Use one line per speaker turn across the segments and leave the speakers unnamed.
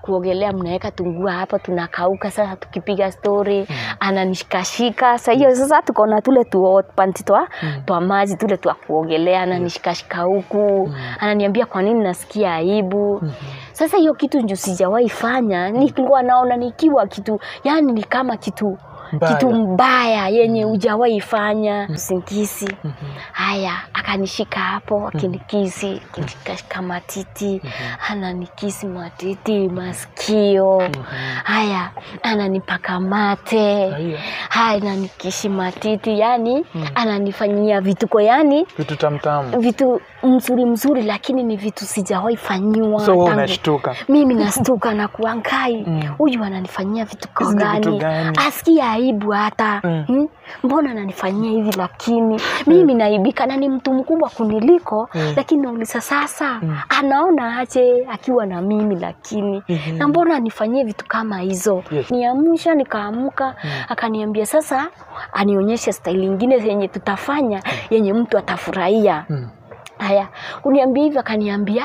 kuogelea mnaweka tungua hapo tunakauka sasa tukipiga story ananishikashika sa hiyo sasa tuko na tule tu panti twa, twa maji tule twa kuogelea ananishikashika huku ananiambia kwa nini nasikia aibu sasa hiyo kitu ndio sijawahi fanya nilikuwa naona nikiwa kitu yani ni kama kitu
Mbaya.
kitu mbaya yenye hujawahi fanya usingizi haya akanishika hapo akinikisi akinishikashika matiti ananikisi matiti masikio haya ananipaka mate
Haya.
haya ananikishi matiti yani ananifanyia vituko yani
vitu tamtamu
vitu mzuri mzuri lakini ni vitu sijawahi fanyiwa
so wewe
tangu-
unashtuka
mimi nastuka na kuangai
Mm.
huyu ananifanyia vitu
Hizi ni vitu
gani
gani?
asikia aibu hata
Mm.
hmm? mbona ananifanyia hivi lakini mimi naibika na ni mtu mkubwa kuniliko
Mm.
lakini nauliza sasa anaona aje akiwa na mimi lakini
Mhm.
na mbona anifanyie vitu kama hizo
Yes.
niamsha nikaamka akaniambia sasa anionyeshe staili ingine yenye tutafanya yenye mtu atafurahia
Mm.
haya uniambia hivyo akaniambia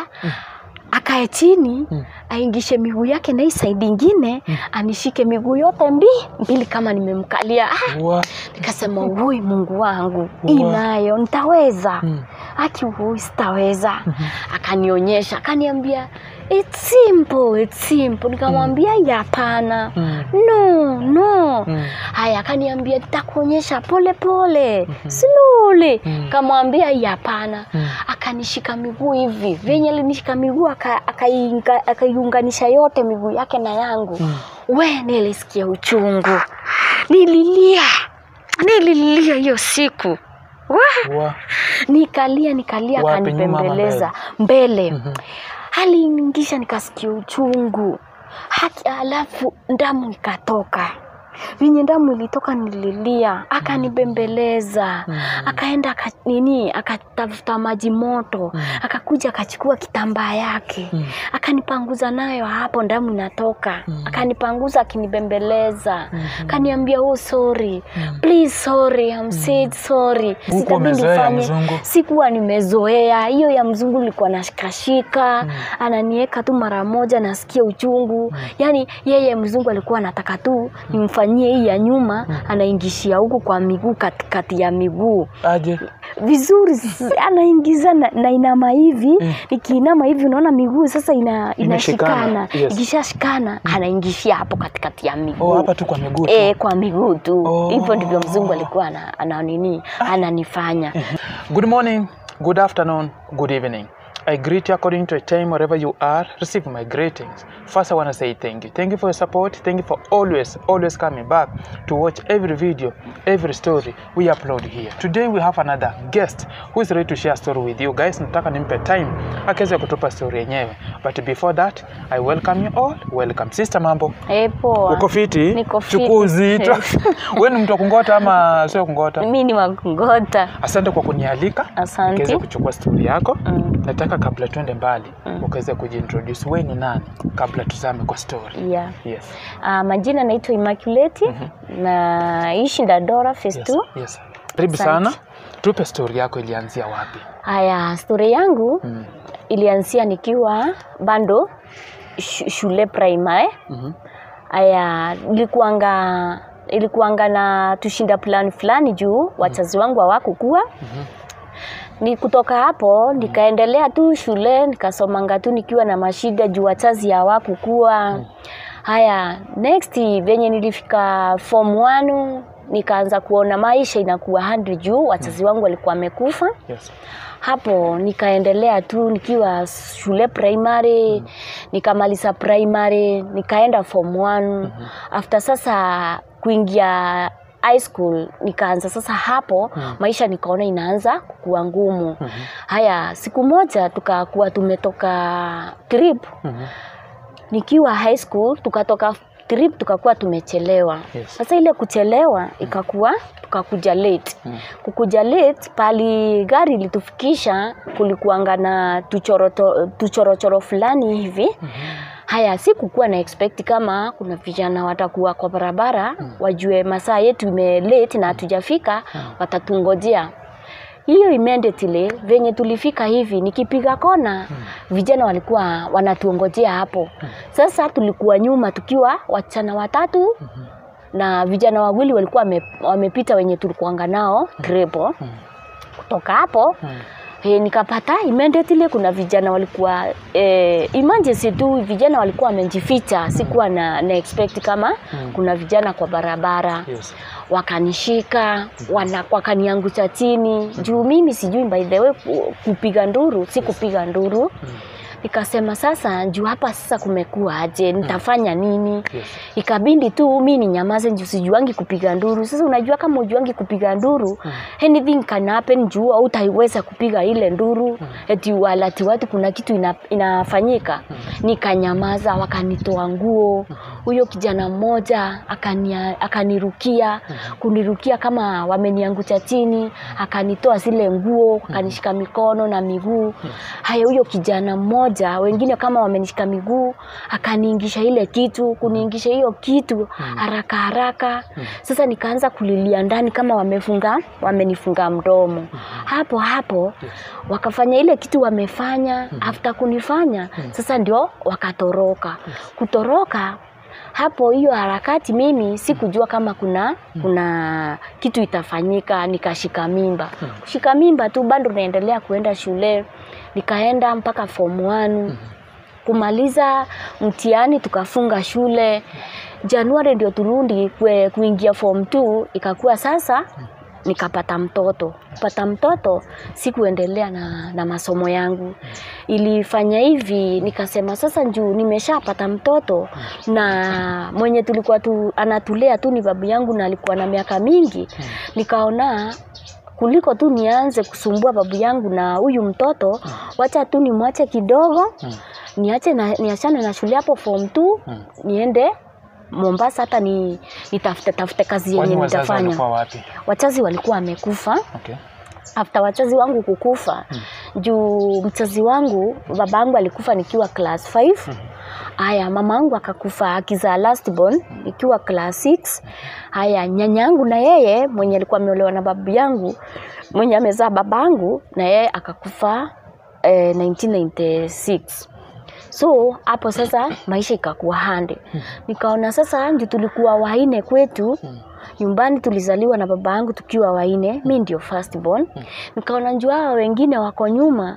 akae chini aingishe miguu yake na hii saidi ingine anishike miguu yote mbi mbili kama nimemkalia ah,
Wa-
nikasema ui mungu wangu
Wa-
hii nayo nitaweza
Mm.
aki ui sitaweza akanionyesha akaniambia it's simple, it's simple. nikamwambia mm. hapana
Mm.
no no
Mm.
haya akaniambia nitakuonyesha pole pole slowly
Mm.
kamwambia "Hii hapana
Mm.
akanishika miguu hivi venye alinishika miguu aka- akaiunga- akaiunganisha yote miguu yake na yangu
Mm.
we nilisikia uchungu nililia nililia hiyo siku Wah!
Wa-
nikalia nikalia
Wapi, nyuma ama
akanipembeleza mbele
Mhm.
aliingisha nikasikia uchungu haki alafu damu ikatoka vinye damu ilitoka nililia akanibembeleza akaenda aka, nini akatafuta maji moto akakuja akachukua kitambaa yake akanipanguza nayo hapo damu inatoka akanipanguza akinibembeleza akaniambia oh sorry please sorry I'm said sorry
Huku
Sitabidi
umezoea ya
ufanye-
mzungu?
sikuwa nimezoea hiyo ya mzungu nilikuwa nashikashika ananieka tu mara moja nasikia uchungu yaani yeye mzungu alikuwa anataka tu nimfanyie hii ya nyuma anaingishia huku kwa miguu katikati ya miguu
aje
vizuri s- anaingiza na, na inama hivi nikiinama hivi unaona miguu sasa ina,
Imeshikana,
inashikana
yes.
ikishashikana anaingishia hapo katikati ya miguu
oh, hapa tu kwa miguu tu.
e, kwa miguu tu
Oh.
hivyo ndivyo mzungu alikuwa ana, ana nini ananifanya
Good morning, good afternoon, good evening. I greet you according to a time wherever you are. Receive my greetings. First, I want to say thank you. Thank you for your support. Thank you for always, always coming back to watch every video, every story we upload here. Today we have another guest who is ready to share a story with you guys. Nataka nimpe time akaweza kutupa story yenyewe. But before that, I welcome you all. Welcome. Sister mambo.
e, poa
Uko fiti?
Niko fiti.
Chukua uzito. Wewe ni mtu wa kungota ama sio kungota?
mi ni wakungota
Asante kwa kunialika
Asante.
nikaweza kuchukua stori yako
Mm.
nataka kabla tuende mbali ukaweza kujiintroduce wewe ni nani kabla tuzame kwa story
yeah.
yes.
uh, majina naitwa Immaculate naishi Dandora phase
Yes.
2
Yes. karibu
Asante.
sana tupe stori yako ilianzia wapi
haya stori yangu
mm.
ilianzia nikiwa bando sh shule primary
Mhm.
haya ilikuanga ilikuanga na tushinda plan fulani juu wazazi wangu hawakukua ni kutoka hapo nikaendelea tu shule nikasomanga tu nikiwa na mashida juu wazazi hawakukua haya next venye nilifika form 1 nikaanza kuona maisha inakuwa hard juu wazazi wangu walikuwa wamekufa
yes.
hapo nikaendelea tu nikiwa shule primary nikamaliza primary nikaenda form 1 after sasa kuingia high school nikaanza sasa hapo maisha nikaona inaanza kuwa ngumu haya siku moja tukakuwa tumetoka trip
Mhm.
nikiwa high school tukatoka trip tukakuwa tumechelewa
Yes.
sasa ile kuchelewa ikakuwa tukakuja late kukuja late pali gari ilitufikisha kulikuanga na tuchoroto- tuchorochoro fulani hivi haya sikukuwa na expect kama kuna vijana watakuwa kwa barabara wajue masaa yetu ime late na hatujafika watatungojea hiyo immediately venye tulifika hivi nikipiga kona vijana walikuwa wanatuongojea hapo sasa tulikuwa nyuma tukiwa wasichana watatu na vijana wawili walikuwa wame, wamepita wenye tulikuanga nao grepo kutoka hapo
Mm.
E, nikapata immediately kuna vijana walikuwa e, emergency tu vijana walikuwa wamejificha sikuwa na, na expect kama
Mm.
kuna vijana kwa barabara
Yes.
wakanishika wana, wakaniangusha chini juu mimi sijui by the way ku- kupiga nduru si kupiga nduru nikasema sasa juu hapa sasa kumekuwa aje nitafanya nini
Yes.
ikabindi tu mi ni nyamaze juu sijuangi kupiga nduru sasa unajua kama ujuangi kupiga nduru anything can happen juu utaiweza kupiga ile nduru eti walati watu kuna kitu ina, inafanyika nikanyamaza wakanitoa nguo huyo kijana mmoja akania- akanirukia kunirukia kama wameniangusha chini akanitoa zile nguo akanishika mikono na miguu haya huyo kijana mmoja wengine kama wamenishika miguu akaniingisha ile kitu kuniingisha hiyo kitu haraka haraka sasa nikaanza kulilia ndani kama wamefunga wamenifunga mdomo hapo hapo wakafanya ile kitu wamefanya after kunifanya sasa ndio wakatoroka kutoroka hapo hiyo harakati mimi sikujua kama kuna kuna kitu itafanyika nikashika mimba kushika mimba tu bado naendelea kuenda shule nikaenda mpaka form 1 kumaliza mtihani tukafunga shule januari ndio turundi kwe, kuingia form 2 ikakuwa sasa nikapata mtoto kupata mtoto sikuendelea na, na masomo yangu ilifanya hivi nikasema sasa juu nimeshapata mtoto na mwenye tulikuwa tu, anatulea tu ni babu yangu na alikuwa na miaka mingi nikaona kuliko tu nianze kusumbua babu yangu na huyu mtoto wacha tu nimwache kidogo niache na, niachane na shule hapo form 2
Mm.
niende Mombasa hata ni nitafute tafute kazi yenye
Kwani wazazi
nitafanya.
walikuwa wapi?
Wachazi walikuwa wamekufa
Okay.
after wachazi wangu kukufa juu mchazi wangu baba yangu alikufa nikiwa class 5 haya mama yangu akakufa akizaa last born nikiwa class 6 haya nyanya yangu na yeye mwenye alikuwa ameolewa na babu yangu mwenye amezaa baba yangu na yeye akakufa eh, 1996 so hapo sasa maisha ikakuwa hande nikaona sasa ndio tulikuwa waine kwetu nyumbani tulizaliwa na baba yangu tukiwa waine mi ndio first born nikaona njua hawa wengine wako nyuma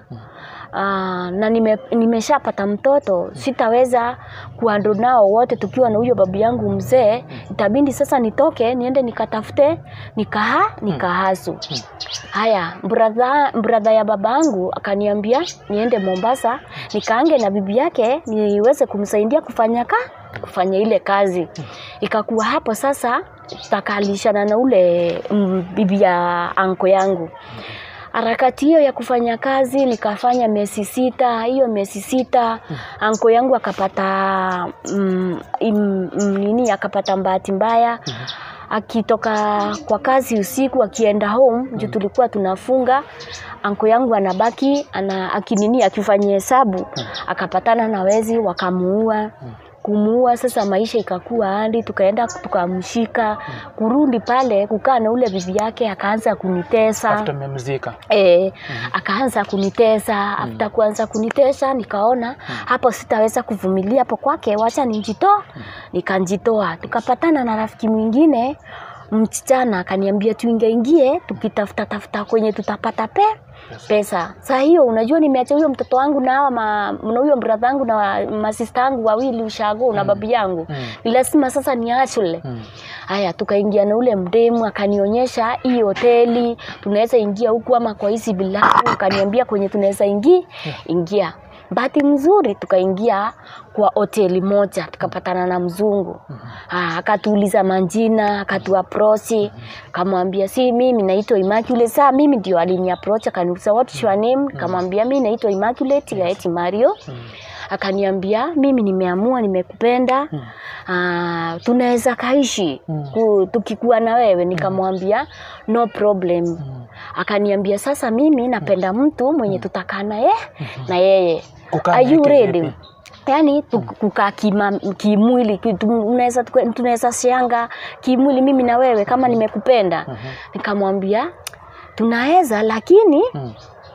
Aa, na nime, nimeshapata mtoto sitaweza kuando nao wote tukiwa na huyo babu yangu mzee itabindi sasa nitoke niende nikatafute nikaha nikahasu haya bradha bradha ya babangu akaniambia niende Mombasa nikaange na bibi yake niweze kumsaidia kufanya ka kufanya ile kazi ikakuwa hapo sasa takalishana na ule mm, bibi ya anko yangu harakati hiyo ya kufanya kazi nikafanya miezi sita hiyo miezi sita anko yangu akapata mm, im, mm, nini akapata bahati mbaya akitoka kwa kazi usiku akienda home juu tulikuwa tunafunga anko yangu anabaki ana akinini akifanya hesabu akapatana na wezi wakamuua kumuua sasa maisha ikakuwa hadi tukaenda tukamshika kurudi pale kukaa na ule bibi yake akaanza kunitesa
After mmemzika.
E, akaanza kunitesa after kuanza kunitesa nikaona hapo sitaweza kuvumilia hapo kwake wacha ninjitoa nikanjitoa tukapatana na rafiki mwingine msichana akaniambia tuingaingie tukitafuta tafuta kwenye tutapata pe pesa saa hiyo unajua nimeacha huyo mtoto wangu na hawa ma- na huyo brother wangu na wa- masista wangu wawili ushago na babu yangu
Mm.
ni lazima sasa niachule
Mm.
haya tukaingia na ule mdemu akanionyesha hii hoteli tunaweza ingia huku ama kwa hizi bilabu akaniambia kwenye tunaweza ingia ingia bahati mzuri tukaingia kwa hoteli moja tukapatana na mzungu Ah, akatuuliza majina akatuaprochi kamwambia si mimi naitwa Immaculate saa mimi ndio aliniaproach akaniuliza what is your name kamwambia mimi naitwa Immaculate Gaeti Mario akaniambia mimi nimeamua nimekupenda ah, tunaweza kaishi
Mm.
ku, tukikuwa na wewe nikamwambia no problem akaniambia sasa mimi napenda mtu mwenye tutakaa na ye na yeye
Kukaa
are you
naye
ready
kivipi?
yaani tu- kukaa kima- kimwili ki- tu- unaweza tuka- tunaweza shanga kimwili mimi na wewe kama nimekupenda nikamwambia tunaweza lakini
Mm.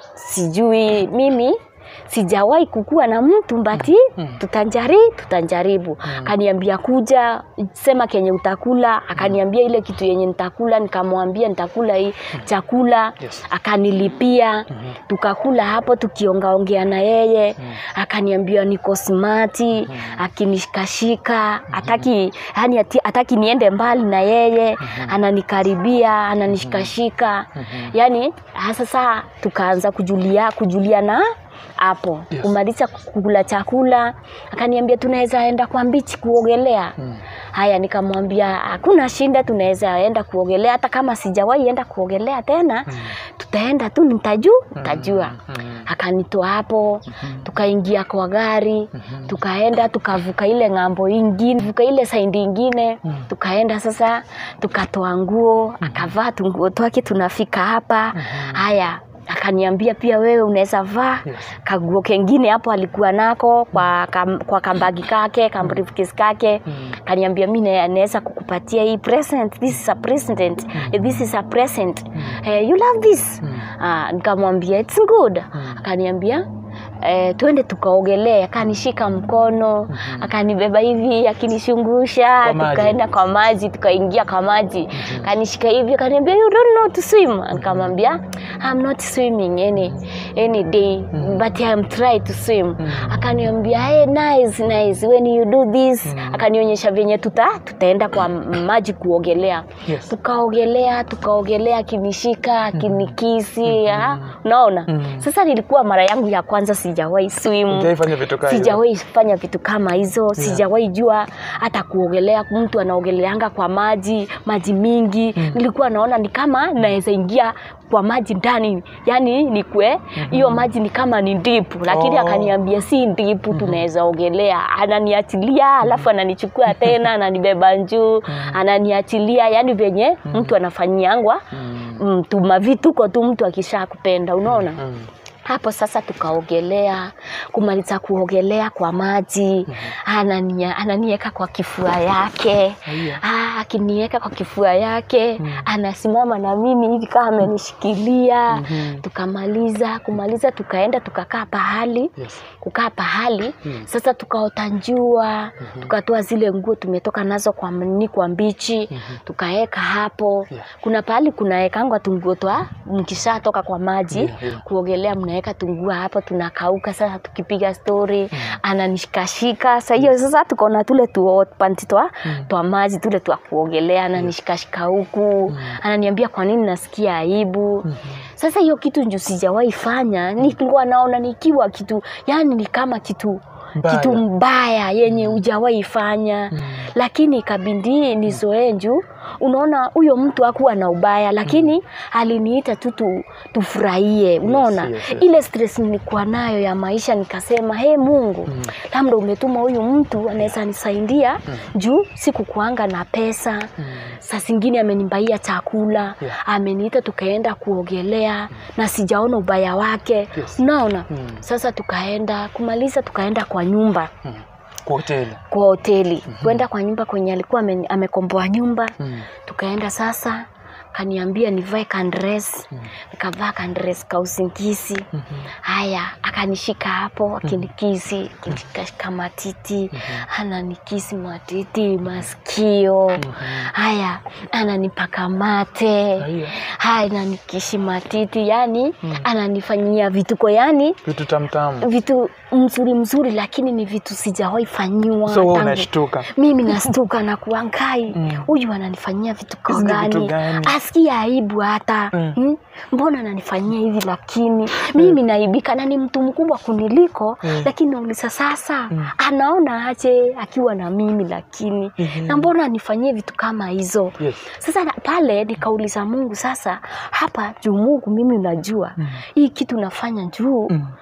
sijui mimi sijawahi kukua na mtu mbati
Mm.
tutanjari tutanjaribu akaniambia kuja sema kenye utakula akaniambia ile kitu yenye nitakula nikamwambia nitakula hii chakula
Yes.
akanilipia tukakula hapo tukiongaongea na yeye akaniambia niko smati akinishikashika hataki yani ati- hataki niende mbali na yeye ananikaribia ananishikashika yani sasa tukaanza kujulia kujuliana hapo
Yes.
kumaliza kukula chakula akaniambia tunaweza enda kwa mbichi kuogelea
Mm.
haya nikamwambia hakuna shinda tunaweza enda kuogelea hata kama sijawahi enda kuogelea tena tutaenda tu nitaju nitajua
Mm.
akanitoa hapo tukaingia kwa gari tukaenda tukavuka ile ng'ambo ingine vuka ile saindi ingine tukaenda sasa tukatoa nguo akavaa tunguo twake tunafika hapa haya akaniambia pia wewe unaweza vaa
Yes.
kaguo kengine hapo alikuwa nako kwa, kam, kwa kambagi kake kambriefcase kake kaniambia mi na- naweza kukupatia hii present this is a present this is a present eh, you love this ah, nikamwambia it's good akaniambia Eh, twende tukaogelee akanishika mkono akanibeba hivi akinishungusha
Kwa maji.
tukaenda kwa maji tukaingia kwa maji akanishika hivi akaniambia you don't know to swim nikamwambia I'm not swimming any, any day but I'm try to swim akaniambia hey, nice, nice. when you do this akanionyesha venye tuta, tutaenda kwa m- maji kuogelea
Yes.
tukaogelea tukaogelea akinishika akinikisi ah, unaona
Mm.
sasa nilikuwa mara yangu ya kwanza sijawahi swim
Hujaifanya vitu kama hivyo?
sijawahi fanya vitu kama hizo sijawahi jua hata kuogelea mtu anaogeleanga kwa maji maji mingi nilikuwa naona ni kama naweza ingia kwa maji ndani yani nikwe hiyo maji ni kama ni ndipu lakini
Oh.
akaniambia si ndipu tunaweza ogelea ananiachilia alafu ananichukua tena ananibeba njuu ananiachilia yani venye mtu anafanyiangwa
Mm.
mtu mavituko tu mtu akisha kupenda unaona
Mm.
hapo sasa tukaogelea kumaliza kuogelea kwa maji anania, ananieka kwa kifua yake
Haya.
Ah, akinieka kwa kifua yake anasimama na mimi hivi kama amenishikilia
Mhm.
tukamaliza kumaliza tukaenda tukakaa pahali
Yes.
kukaa pahali
Mm.
sasa tukaota njua tukatoa zile nguo tumetoka nazo kwa mni kwa mbichi tukaeka hapo
Yeah.
kuna pahali kunaekangwa tunguo twa mkishatoka kwa maji
Yeah, yeah.
kuogelea mnaweka tungua hapo tunakauka sasa tukipiga story ananishikashika sa hiyo sasa tukaona tule tuo panti twa, twa maji tule twa kuogelea ananishikashika huku ananiambia kwa nini nasikia aibu sasa hiyo kitu ndio sijawahi fanya nilikuwa naona nikiwa kitu yani ni kama kitu
Mbaya.
kitu mbaya yenye hujawahi fanya lakini ikabidi nizoee juu unaona huyo mtu hakuwa na ubaya lakini aliniita tu tu- tufurahie unaona
yes, yes.
ile stress nilikuwa nayo ya maisha nikasema he mungu labda umetuma huyu mtu anaweza nisaidia juu sikukuanga na pesa saa zingine amenibaia chakula
Yeah.
ameniita tukaenda kuogelea na sijaona ubaya wake
Yes.
unaona
Mm.
sasa tukaenda kumaliza tukaenda kwa nyumba
Mm. Kwa hoteli.
kwa hoteli kwenda kwa nyumba kwenye alikuwa ame- amekomboa nyumba
Mm.
tukaenda sasa kaniambia nivae kandres nikavaa kandres ka usingizi haya akanishika hapo akinikisi akinishikashika matiti ananikisi matiti masikio haya ananipaka mate
Haya.
haya ananikishi matiti yani ananifanyia vituko yani
Vitu tamtamu.
vitu mzuri mzuri lakini ni vitu sijawahi fanyiwa
So wewe
tangu-
unashtuka.
mimi nastuka na kuangai
Mm.
huyu ananifanyia vituko
Hizi ni vitu
gani
gani?
asikia aibu hata
Mm.
hmm? mbona ananifanyia hivi lakini mimi naibika na ni mtu mkubwa kuniliko
Mm.
lakini nauliza sasa anaona aje akiwa na mimi lakini
Mhm.
na mbona anifanyie vitu kama hizo
Yes.
sasa na- pale nikauliza mungu sasa hapa juu mungu mimi unajua hii kitu nafanya juu
Mm.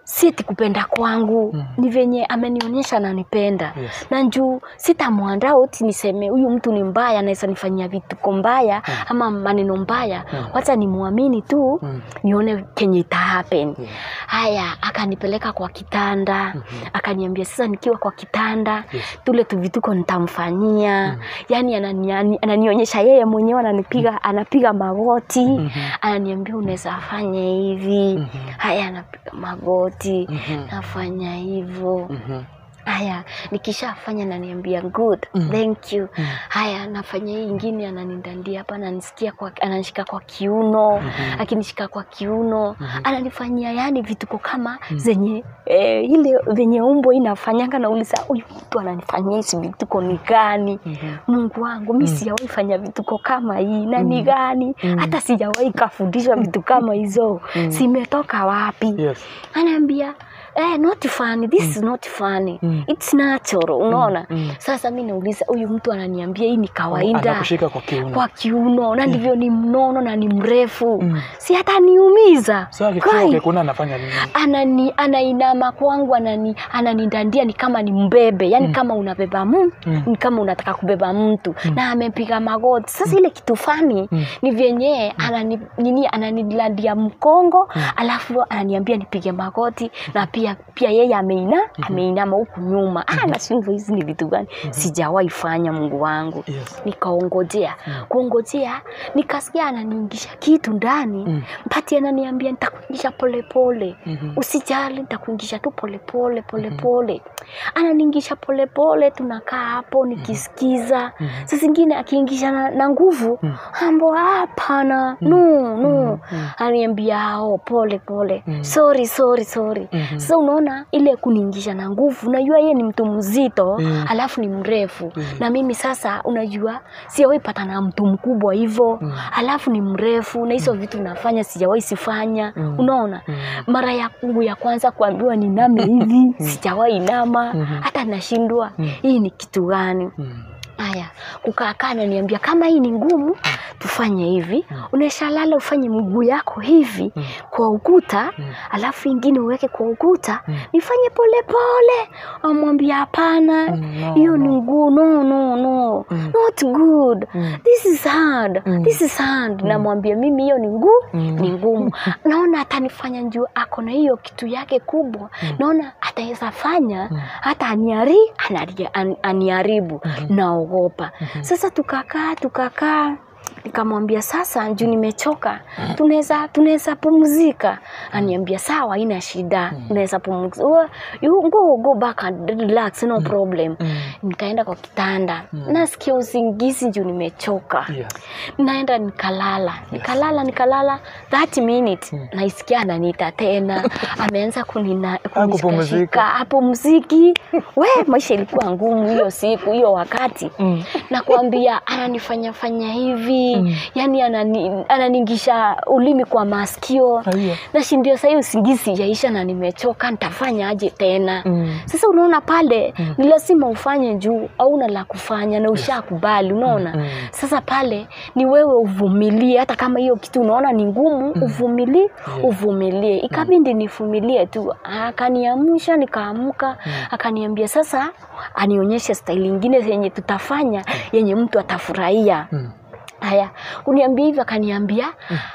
si eti kupenda kwangu
Mm.
ni venye amenionyesha ananipenda
Yes.
na njuu sitamwanda oti niseme huyu mtu ni mbaya anaweza nifanyia vituko mbaya
Mm.
ama maneno mbaya
Mm.
wacha nimwamini tu
Mm.
nione kenye ita happen
Yeah.
haya akanipeleka kwa kitanda
Mhm.
akaniambia sasa nikiwa kwa kitanda
Yes.
tule tuvituko nitamfanyia
Mm.
yani anani, ani- ananionyesha yeye mwenyewe ananipiga anapiga magoti
Mhm.
ananiambia unaweza fanya hivi
Mhm.
haya anapiga magoti
Mhm.
nafanya hivyo
Mhm.
haya nikishafanya naniambia good
Mm.
thank you
Mm.
haya nafanya hii ingine ananidandia hapa ananisikia kwa ananishika kwa kiuno
Mhm.
akinishika kwa kiuno
Mhm.
ananifanyia yani vituko kama zenye eh, ile venye umbo inafanyanga nauliza huyu mtu ananifanyia hizi vituko ni gani
Mhm.
mungu wangu mi sijawahi fanya vituko kama hii na ni gani
Mm.
hata sijawahi kafundishwa vitu kama hizo
Mm.
zimetoka wapi
Yes.
anaambia eh, not funny this is not funny
Mm.
it's natural unaona
Mm.
sasa mi nauliza huyu mtu ananiambia hii ni kawaida
Anakushika kwa kiuno.
kwa kiuno na ndivyo ni mnono na ni mrefu
Mm.
si hata niumiza
So akikuwa
Kai,
ukikuna anafanya nini?
anani anainama kwangu anani ananidandia ni kama ni mbebe yani kama unabeba mu
Mm.
ni kama unataka kubeba mtu na amepiga magoti sasa ile kitu fani
Mm.
ni vyenye anani nini ananilandia mkongo alafu ananiambia nipige magoti na pia pia yeye ameina ameinama huku nyuma ah nashindwa hizi ni vitu gani sijawahi fanya mungu wangu
Yes.
nikaongojea kuongojea nikasikia ananiingisha kitu ndani
Mm.
mpati ananiambia nitakuingisha polepole
Mhm.
usijali nitakuingisha tu polepole polepole ananiingisha polepole tunakaa hapo nikisikiza saa zingine akiingisha na, na nguvu ambo hapana no no ananiambia oh, pole pole sorry sorry sorry
Mhm.
sasa unaona ile kuniingisha na nguvu unajua yeye ni mtu mzito
Mm.
alafu ni mrefu
Mm.
na mimi sasa unajua sijawahi pata na mtu mkubwa hivyo
Mm.
alafu ni mrefu na hizo vitu nafanya sijawahi sifanya
Mm.
unaona
Mm.
mara yangu ya kwanza kuambiwa niname hivi sijawahi nama
Mhm.
hata nashindwa
Mm.
hii ni kitu gani
Mm.
haya kukaakaa naniambia kama hii ni ngumu tufanye hivi unaisha lala ufanye mguu yako hivi
Mm.
kwa ukuta
Mm.
alafu ingine uweke kwa ukuta
Mm.
nifanye polepole amwambia hapana
Mm, no,
hiyo
no.
ni nguu no no no
Mm.
not good
Mm.
this is hard
Mm.
this is hard namwambia mimi hiyo ni nguu
Mm.
ni ngumu naona atanifanya njuu ako na hiyo kitu yake kubwa naona ataweza fanya hata aniari anari- an- aniharibu naogopa sasa tukakaa tukakaa nikamwambia sasa juu nimechoka tunaweza tunaweza pumzika aniambia sawa haina shida unaweza pumzika "Oh, you go go back and relax no problem
Mm.
nikaenda kwa kitanda nasikia usingizi juu nimechoka
Yes.
naenda nikalala nikalala nikalala 30 minutes naisikia ananiita tena ameanza kunina-
Hakupumzika.
kunishikashika hapo mziki we maisha ilikuwa ngumu hiyo siku hiyo wakati
Mm.
nakwambia ananifanya fanya hivi yani anani, ananingisha ulimi kwa masikio
Aiyo.
nashindio sahii usingizi yaisha na nimechoka nitafanya aje tena
Mm.
sasa unaona pale ni lazima ufanye juu auna la kufanya na ushakubali unaona
Mm.
sasa pale ni wewe uvumilie hata kama hiyo kitu unaona ni ngumu uvumilie uvumilie ikabindi nivumilie tu akaniamsha nikaamka akaniambia sasa anionyeshe staili ingine yenye tutafanya yenye mtu atafurahia
Mm.
haya kuniambia hivyo akaniambia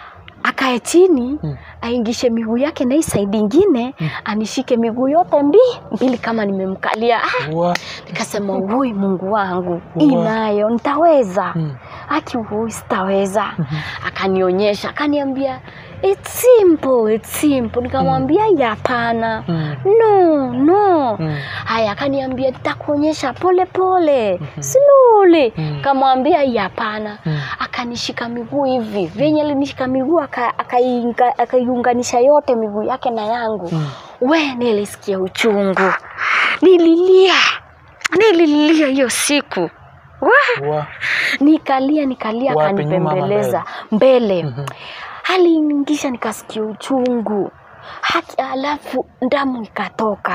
akae chini aingishe miguu yake na hii saidi ingine anishike miguu yote mbi mbili kama nimemkalia ah,
Wa-
nikasema ui mungu wangu hii
Wow.
nayo nitaweza
Mm.
aki ui sitaweza akanionyesha akaniambia it's simple, it's simple. nikamwambia "Ya, hapana
Mm.
no no
Mm.
haya akaniambia nitakuonyesha pole pole slowly
Mm.
kamwambia "Ya, hapana
Mm.
akanishika miguu hivi venye alinishika miguu aka- akaiunga- akaiunganisha yote miguu yake na yangu
Mm.
we nilisikia uchungu nililia nililia hiyo siku Wah!
Wa-
nikalia nikalia
Wapi, nyuma ama
akanipembeleza mbele
Mhm.
aliingisha nikasikia uchungu haki alafu damu ikatoka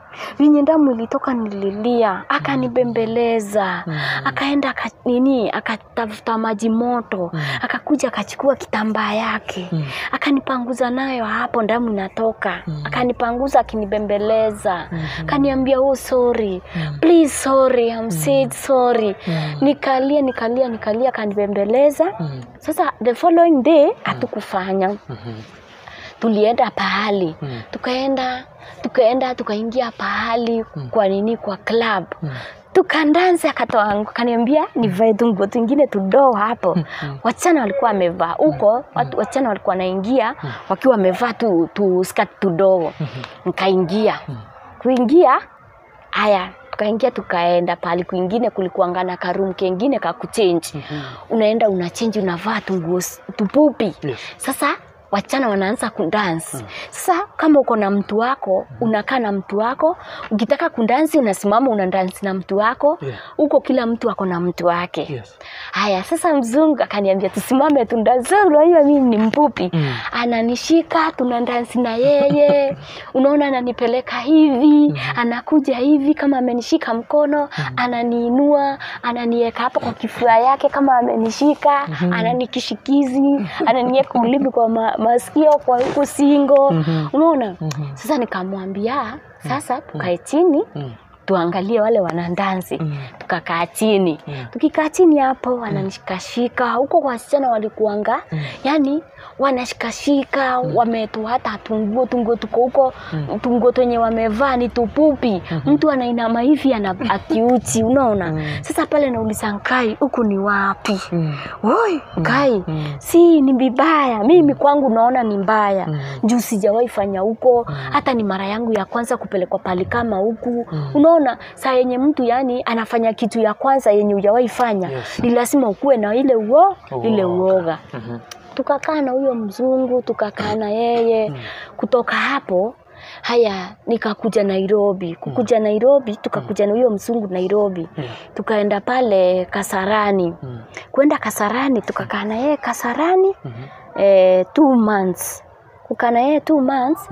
vinye damu ilitoka nililia akanibembeleza
Mm.
akaenda aka, nini akatafuta maji moto
Mm.
akakuja akachukua kitambaa yake
Mm.
akanipanguza nayo hapo damu inatoka
Mm.
akanipanguza akinibembeleza
Mhm.
akaniambia oh sorry
Mm.
please sorry I'm said sorry
Mm.
nikalia nikalia nikalia akanibembeleza
Mm.
sasa the following day hatukufanya
Mhm.
tulienda pahali
Mm.
tukaenda tukaenda tukaingia pahali kwa nini kwa club
Mm.
tukandanza akatoa kaniambia nivae tu nguo twingine tudoo hapo wachana walikuwa wamevaa huko watu wachana walikuwa wanaingia wakiwa wamevaa tu, tu skati tudogo nikaingia kuingia haya tukaingia tukaenda pahali kwingine kulikuangana karum kengine kakuchenji
Mhm.
unaenda unachenji unavaa tunguo s- tupupi
Yes.
sasa wachana wanaanza kudansi sasa kama uko na mtu wako unakaa na mtu wako ukitaka kudansi unasimama unadansi na mtu wako
Yeah.
huko kila mtu ako na mtu wake
Yes.
haya sasa mzungu akaniambia tusimame tundansi unajua mimi ni mpupi
Mm.
ananishika tunadansi na yeye unaona ananipeleka hivi anakuja hivi kama amenishika mkono ananiinua ananiweka hapa kwa kifua yake kama amenishika ananikishikizi ananiweka ulimi kwa ma, masikio kwa huku singo unaona sasa nikamwambia sasa tukae chini
Mm.
tuangalie wale wanandansi
Mm.
tukakaa chini
Mm.
tukikaa chini hapo wananishikashika huko kwa wasichana walikuanga yani wanashikashika wametoa hata tunguo tunguo tuko huko tunguo twenye wamevaa ni tupupi mtu anainama hivi ana akiuchi unaona sasa pale nauliza nkai huku ni wapi
Mm.
Oi, Kai,
Mm.
si ni vibaya. Mimi kwangu naona ni mbaya.
Mm.
Juu sijawahi fanya huko, hata ni mara yangu ya kwanza kupelekwa pali kama huku. Unaona, saa yenye mtu yani anafanya kitu ya kwanza yenye hujawahi fanya,
Yes.
ni lazima ukuwe na ile uo, ile
Uoga.
uoga.
Mhm.
Tukakaa na huyo mzungu, tukakaa na yeye. Kutoka hapo haya nikakuja Nairobi. Kukuja Nairobi, tukakuja na huyo mzungu Nairobi.
Yeah.
Tukaenda pale Kasarani
Mm.
kwenda Kasarani tukakaa na yeye Kasarani
Mhm.
eh, two months kukaa na yeye two months
Mm.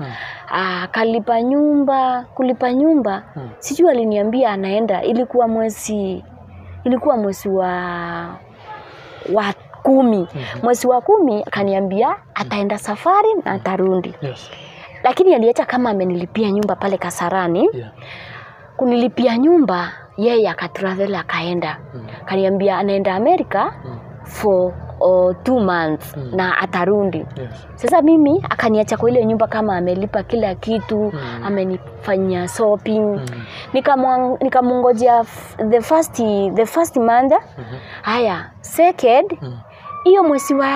akalipa nyumba kulipa nyumba
Mm.
sijui aliniambia anaenda ilikuwa mwezi ilikuwa mwezi wa wa kumi mwezi wa kumi akaniambia ataenda safari na atarudi
Yes.
lakini aliacha kama amenilipia nyumba pale Kasarani
Yeah.
kunilipia nyumba yeye akatravel akaenda
Mm.
kaniambia anaenda Amerika
Mm.
for uh, two months
Mm.
na atarundi
Yes.
sasa mimi akaniacha kwa ile nyumba kama amelipa kila kitu
Mm.
amenifanyia shopping
Mm.
Nikamwa- nikamngojea f- the first the first month
Mhm.
haya second
Mm.
hiyo mwezi wa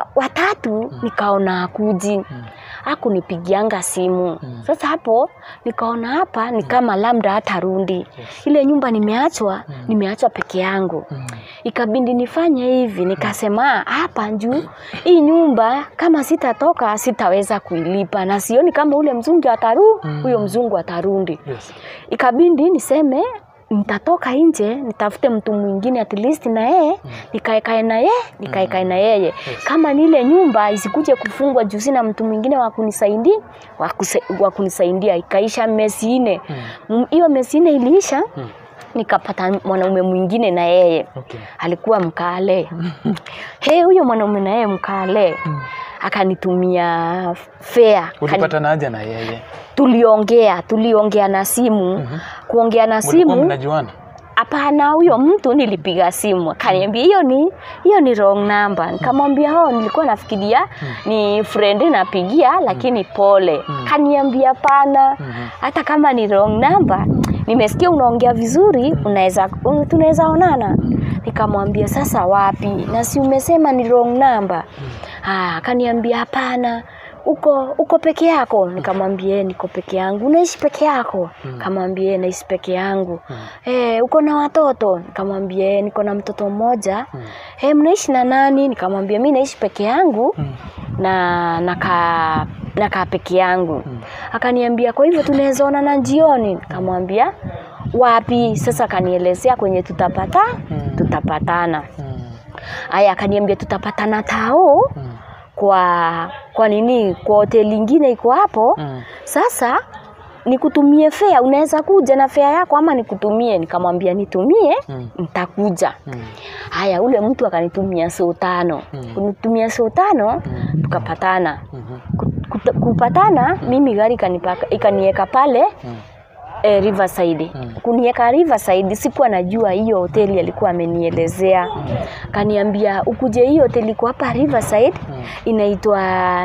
watatu nikaona akuji
Mm.
hakunipigianga simu
Mm.
sasa hapo nikaona hapa ni kama labda hatarundi
Yes.
ile nyumba nimeachwa nimeachwa peke yangu
Mm.
ikabindi nifanye hivi nikasema "Ah, hapa juu hii nyumba kama sitatoka sitaweza kuilipa na sioni kama ule mzungu ataru
Mm.
huyo mzungu atarundi
Yes.
ikabindi niseme nitatoka nje nitafute mtu mwingine at least na yeye nikaekae na yeye nikaekae na yeye kama ni ile nyumba isikuje kufungwa juu sina mtu mwingine wa kunisaidia wa kuse- wa kunisaidia ikaisha mesi nne
Mm.
M- hiyo mesi nne iliisha
Mm.
nikapata mwanaume mwingine na yeye
Okay.
alikuwa mkale he huyo mwanaume na yeye mkale
Mm.
akanitumia fea
Ulipatanaje na yeye?
tuliongea tuliongea na simu
Mhm.
kuongea na
Mlikuwa
simu
mnajuana?
hapana huyo mtu nilipiga simu akaniambia hiyo ni hiyo ni wrong number nikamwambia ho nilikuwa nafikiria ni friend napigia lakini pole kaniambia pana
Mhm.
hata kama ni wrong number nimesikia unaongea vizuri unaweza un- tunaweza onana nikamwambia sasa wapi na si umesema ni wrong number ah akaniambia hapana uko uko peke yako nikamwambia "Eh, niko peke yangu unaishi peke yako nikamwambia "Eh, naishi peke yangu eh uko na watoto nikamwambia "Eh, niko na mtoto mmoja eh mnaishi na nani nikamwambia mi naishi peke yangu
Mm.
na nakaa nakaa peke yangu akaniambia kwa hivyo tunaweza onana jioni nikamwambia wapi sasa akanielezea kwenye tutapata
Mm.
tutapatana
Mm.
aya akaniambia tutapatana tao
Mm.
kwa kwa nini kwa hoteli ingine iko hapo
Mm.
sasa nikutumie fea unaweza kuja na fea yako ama nikutumie nikamwambia nitumie
Mm.
nitakuja
Mm.
haya ule mtu akanitumia soo tano
Mm.
kunitumia soo tano
Mm.
tukapatana
Mhm.
Ku- kuta- kupatana mimi gari ikanipaka- ikanieka pale
Mm.
eh, Riverside.
Mm.
Kunieka Riverside sikuwa najua hiyo hoteli alikuwa amenielezea. Kaniambia ukuje hiyo hoteli iko hapa Riverside
Mm.
inaitwa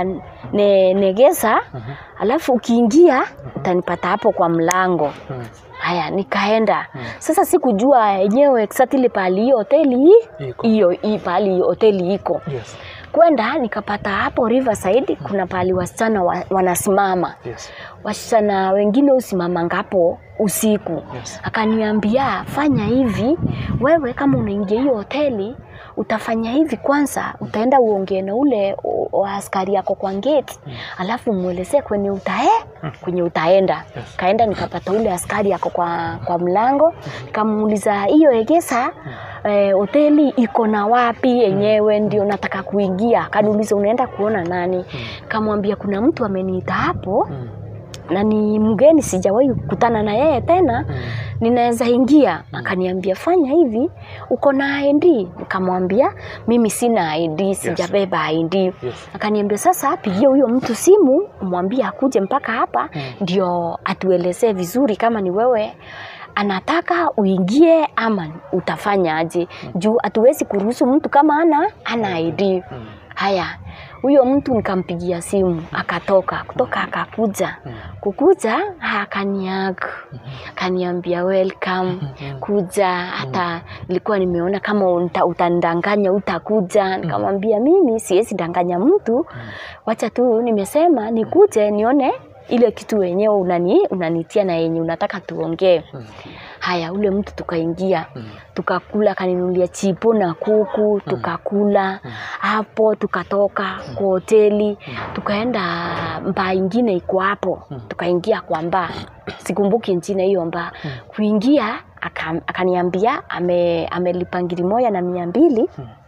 ne, Negesa
Mhm.
alafu ukiingia utanipata hapo kwa mlango.
Mm.
Haya, nikaenda
Mm.
sasa, sikujua yenyewe exactly pahali hiyo hoteli
Iko.
hiyo hii pahali hiyo hoteli iko
Yes.
kwenda nikapata hapo Riverside kuna pahali wasichana wa, wanasimama
Yes.
wasichana wengine usimama ngapo usiku
Yes.
akaniambia fanya hivi wewe kama unaingia hiyo hoteli utafanya hivi kwanza utaenda uongee na ule o- o- askari yako kwa gate alafu mwelezee kwenye utae kwenye utaenda
Yes.
kaenda nikapata ule askari yako kwa, kwa mlango nikamuuliza hiyo egesa eh, hoteli iko na wapi yenyewe ndio nataka kuingia kaniuliza unaenda kuona nani kamwambia kuna mtu ameniita hapo
Mm.
na ni mgeni sijawahi kukutana na yeye tena
Mm.
ninaweza ingia akaniambia fanya hivi uko na id nikamwambia mimi sina id sijabeba id
Yes.
akaniambia sasa pigia huyo mtu simu umwambie akuje mpaka hapa
Mm.
ndio atuelezee vizuri kama ni wewe anataka uingie ama utafanya aje juu hatuwezi kuruhusu mtu kama ana ana id
Mm.
haya huyo mtu nikampigia simu akatoka kutoka akakuja
Mm.
kukuja akaniag akaniambia welcome kuja hata nilikuwa nimeona kama uta, utandanganya utakuja nikamwambia mimi siwezi danganya mtu wacha tu nimesema nikuje nione ile kitu wenyewe unani unanitia na yenye unataka tuongee
Mm.
haya ule mtu tukaingia
Mm.
tukakula akaninulia chipo na kuku tukakula hapo tukatoka kwa hoteli tukaenda mbaa ingine iko hapo tukaingia kwa mbaa sikumbuki njina hiyo mbaa kuingia aka- akaniambia ame, amelipa ngiri moja na mia mbili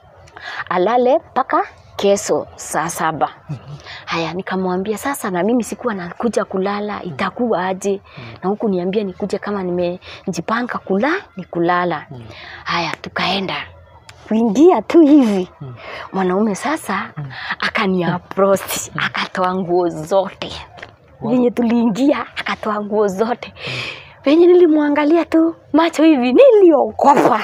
alale mpaka kesho saa saba haya nikamwambia sasa na mimi sikuwa nakuja kulala itakuwa aje na huku niambia nikuje kama nimejipanga kula ni kulala haya tukaenda kuingia tu hivi mwanaume sasa akaniaproach akatoa nguo zote venye tuliingia akatoa nguo zote venye nilimwangalia tu macho hivi niliogopa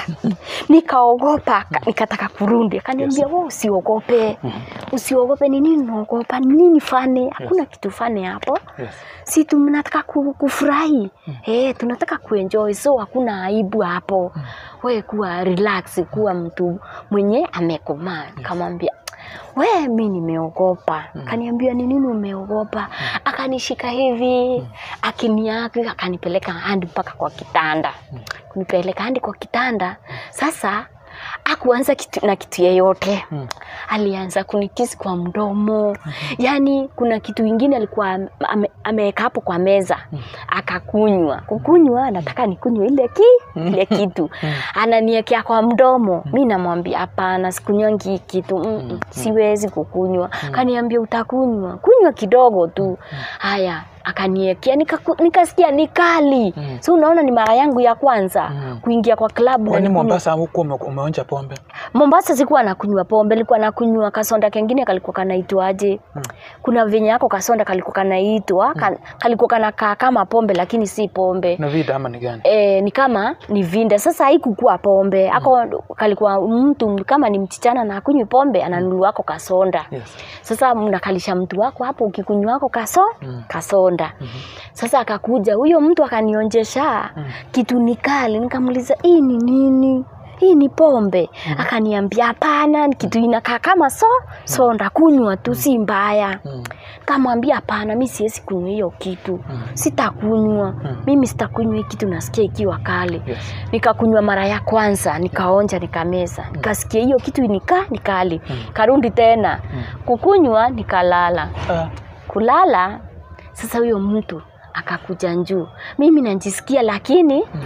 nikaogopa ka- nikataka kurudi akaniambia yes. usiogope usiogope ni nini unaogopa ni nini fane hakuna kitu fane hapo
Yes.
si tunataka ku- kufurahi eh, tunataka kuenjoy so hakuna aibu hapo we kuwa relax kuwa mtu mwenye amekomaa nikamwambia we mi nimeogopa akaniambia ni nini umeogopa akanishika hivi akiniaki akanipeleka handi mpaka kwa kitanda kunipeleka handi kwa kitanda sasa akuanza kitu, na kitu yeyote
Mm.
alianza kunikisi kwa mdomo yaani kuna kitu ingine alikuwa ame- ame- ameweka hapo kwa meza akakunywa kukunywa anataka nikunywe ile ki ile kitu ananiekea kwa mdomo mi namwambia hapana sikunywangi hii kitu Mm-mm, siwezi kukunywa kaniambia utakunywa kunywa kidogo tu haya akaniekea nikaku- nikasikia ni kali
Mm.
so unaona ni mara yangu ya kwanza
Mm.
kuingia kwa klabu na
Kwani
nikunywe-
Mombasa huko ume- umeonja pombe?
Mombasa sikuwa nakunywa pombe, nilikuwa nakunywa kasonda kengine kalikuwa kanaitwaje?
Mm.
Kuna venye yako kasonda kalikuwa kanaitwa ka, kalikuwa kanakaa kama pombe lakini si pombe.
Na vida ama ni gani?
E, ni kama ni vinda. Sasa haikukuwa pombe ako kalikuwa mtu kama ni mchichana na akunywi pombe ananunua ako kasonda.
Yes.
Sasa mnakalisha mtu wako hapo ukikunywa wako kaso
Mm.
kasonda. Sasa akakuja huyo mtu akanionjesha
Mm.
kitu ni kali, nikamuuliza hii ni nini? Hii ni pombe. Akaniambia hapana, ni kitu inakaa kama so so ndakunywa tu, si mbaya.
Mm.
Kamwambia hapana, mi siwezi kunywa hiyo kitu, sitakunywa mimi, sitakunywa hii kitu, nasikia ikiwa kali.
Yes.
Nikakunywa mara ya kwanza, nikaonja, nikameza, nikasikia hiyo kitu nika ni kali. Karundi tena kukunywa, nikalala
Ah.
kulala sasa huyo mtu akakuja njuu mimi najisikia lakini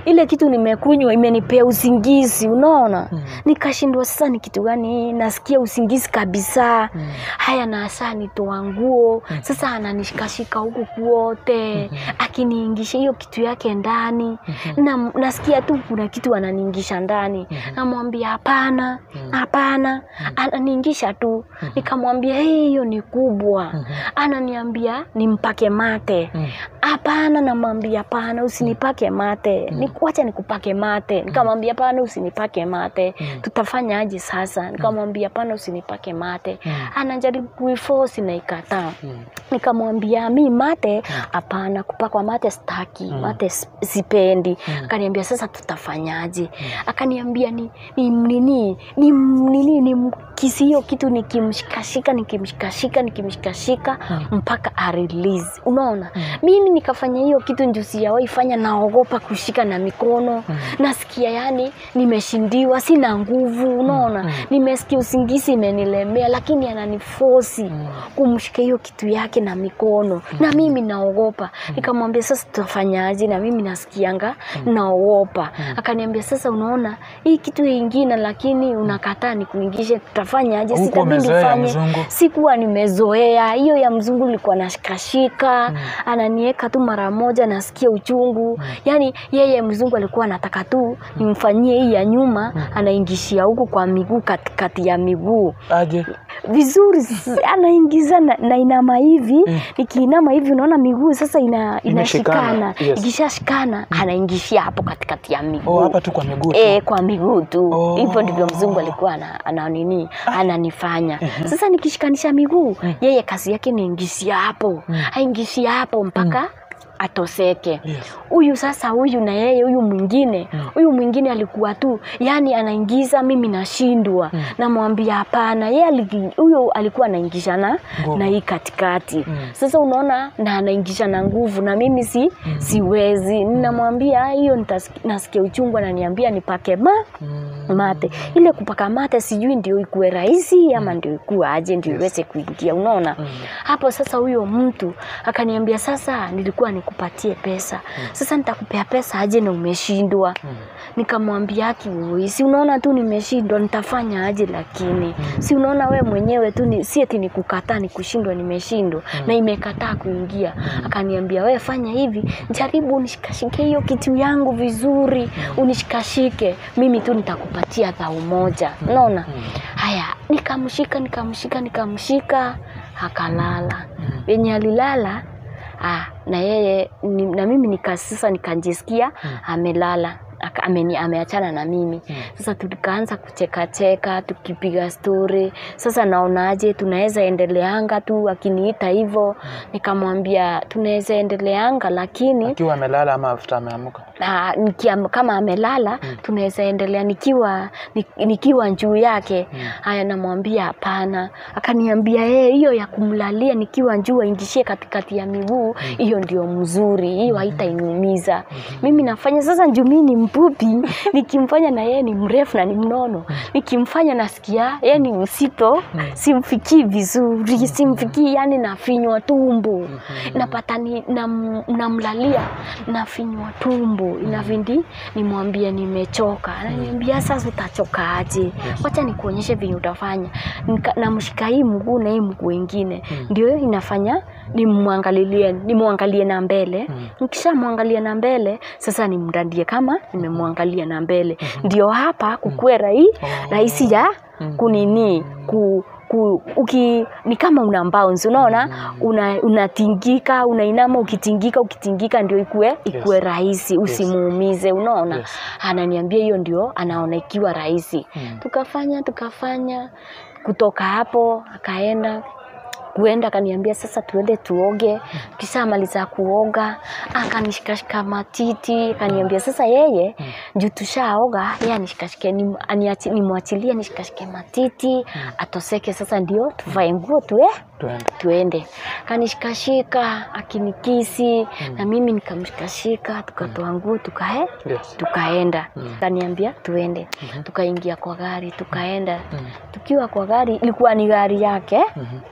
ile kitu nimekunywa imenipea usingizi unaona
Mm.
nikashindwa sasa ni kitu gani nasikia usingizi kabisa
Mm.
haya na saa nitoa nguo sasa ananishikashika huku kuote akiniingisha hiyo kitu yake ndani na nasikia tu kuna kitu ananiingisha ndani namwambia hapana hapana ananiingisha tu nikamwambia "Hey, hiyo ni kubwa ananiambia nimpake mate
Mm.
hapana namwambia hapana usinipake mate Ni- wacha nikupake mate nikamwambia hapana usinipake mate tutafanya aje sasa nikamwambia hapana usinipake mate anajaribu kuifosi na ikataa
Mm.
nikamwambia mi mate hapana kupakwa mate staki mate s- sipendi akaniambia sasa tutafanyaje akaniambia ni ni nini ni nini ni mkisi hiyo kitu nikimshikashika nikimshikashika nikimshikashika mpaka arelease unaona mimi nikafanya hiyo kitu ndio sijawahi fanya naogopa kushika na mikono nasikia yani nimeshindiwa sina nguvu unaona nimesikia usingizi imenilemea lakini ananifosi kumshika hiyo kitu yake na mikono na mimi naogopa nikamwambia sasa tutafanyaje na mimi nasikianga naogopa akaniambia sasa unaona hii kitu ingine lakini unakataa nikuingishe tutafanyaje
Huko
sitabidi
umezoea ya
ufanye
mzungu.
sikuwa nimezoea hiyo ya mzungu ilikuwa nashikashika ananieka tu mara moja nasikia uchungu yaani yeye mzungu alikuwa anataka tu nimfanyie hii ya nyuma anaingishia huku kwa miguu katikati ya miguu
aje
vizuri s- anaingiza na, na inama hivi nikiinama hivi unaona miguu sasa ina,
Imeshikana,
inashikana
yes.
ikishashikana anaingishia hapo katikati ya miguu
oh, hapa tu kwa miguu tu.
E, kwa miguu tu
Oh.
hivyo ndivyo mzungu alikuwa ana, ana nini ananifanya sasa nikishikanisha miguu yeye kazi yake niingishia hapo aingishia hapo mpaka atoseke
Yes.
huyu sasa huyu na yeye huyu mwingine huyu mwingine alikuwa tu yani anaingiza mimi nashindwa namwambia hapana yeye aligi- huyo alikuwa anaingisha na
Nguvu.
na hii katikati sasa unaona na anaingisha na nguvu na mimi si siwezi ninamwambia hiyo nitasiki- nasikia uchungu ananiambia nipake ma
Mm.
mate ile kupaka mate sijui ndio ikuwe rahisi ama ndio ikuwe aje ndio iweze kuingia unaona hapo sasa huyo mtu akaniambia sasa nilikuwa nikupatie pesa sasa nitakupea pesa aje na umeshindwa nikamwambia aki "Oi, si unaona tu nimeshindwa nitafanya aje lakini si unaona we mwenyewe tu ni, si eti nikukataa ni kushindwa nimeshindwa na imekataa kuingia akaniambia we fanya hivi jaribu unishikashike hiyo kitu yangu vizuri unishikashike mimi tu nitakupatia dhau moja unaona haya nikamshika nikamshika nikamshika akalala venye alilala ah, na yeye ni, na mimi nika sasa nikajisikia amelala aka- ameni ameachana na mimi sasa tukaanza kuchekacheka tukipiga stori sasa naonaje tunaweza endeleanga tu akiniita hivyo nikamwambia tunaweza endeleanga lakini
akiwa amelala ama after ameamuka
na nikiam, kama amelala tunaweza endelea nikiwa ni- nikiwa juu yake haya namwambia hapana akaniambia "Eh, hiyo ya kumlalia nikiwa juu aingishie katikati ya miguu hiyo ndio mzuri hiyo haitainumiza mimi nafanya sasa juu mimi ni mpupi nikimfanya na yeye ni mrefu na ni mnono nikimfanya nasikia yeye ni msito simfikii vizuri simfikii yani nafinywa tumbo napata ni, nam, namlalia nafinywa tumbo inavindi nimwambie nimechoka ananiambia sasa utachoka aje wacha nikuonyeshe venye utafanya Nika- namshika hii mguu na hii mguu ingine ndio inafanya nimwangalilie nimwangalie na mbele nikishamwangalia na mbele sasa nimdandie kama nimemwangalia na mbele ndio hapa kukue rahi rahisi ya kunini ku, ku, uki, ni kama una bounce unaona una, unatingika unainama ukitingika ukitingika ndio ikue ikue
Yes.
rahisi usimuumize unaona
Yes.
ananiambia hiyo ndio anaona ikiwa rahisi tukafanya tukafanya kutoka hapo akaenda kuenda akaniambia sasa tuende tuoge kisha maliza kuoga akanishikashika matiti akaniambia sasa yeye juu tushaoga yeye anishikashike nim- aniachi- nimwachilie nishikashike matiti atoseke sasa ndio tuvae nguo tue
tuende
tuende kanishikashika akinikisi na mimi nikamshikashika tukatoa nguo tukae
yes.
tukaenda kaniambia tuende tukaingia kwa gari tukaenda tukiwa kwa gari ilikuwa ni gari yake hiyo ilikuwa